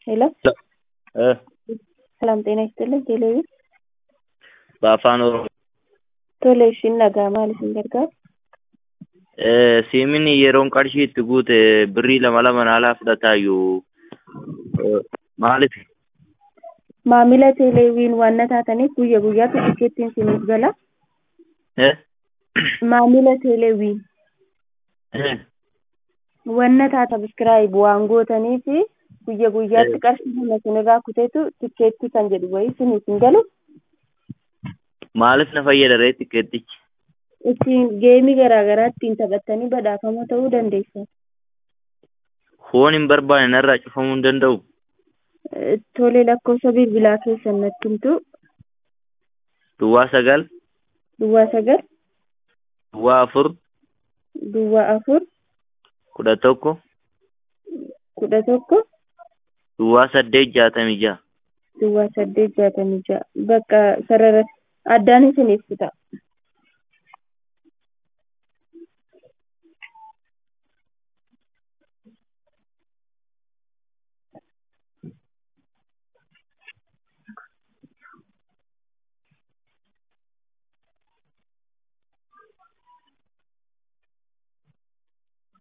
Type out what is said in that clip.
ሄሎ እ ሰላም ጤና ይስጥልኝ ቴሌቪ በአፋን ኦሮmoo tole ishiin dhagaa maal isin gargaaru Eh, siimin yeroon qarshii itti guute birrii lama lama naalaa fudhataayyuu Eh, maaliif maamila teeleeviin waan taataniif guyya guyyaatti tikeettiin isiniif gala Eh? maamila teeleeviin Eh, wanna taata biskiraayib waan gootaniif guyya guyyaatti qarshii lama isinirraa kuteetu tikeettii kan jedhu wayii isiniif hin galu maaliif na fayyada ree tikeettichi ittiin geemii garaagaraa ittiin taphattanii badhaafama ta'uu dandeessan foon hin barbaane narraa cufamuu hin danda'u Eh, tole lakkoofsa bilbilaa keessan natti himtu duwwaa sagal duwwaa sagal duwwaa afur duwwaa afur kudha tokko kudha tokko duwwaa saddeet jaatamii ja'a duwwaa saddeet jaatamii ja'a bakka sarara addaan isiniif ta'a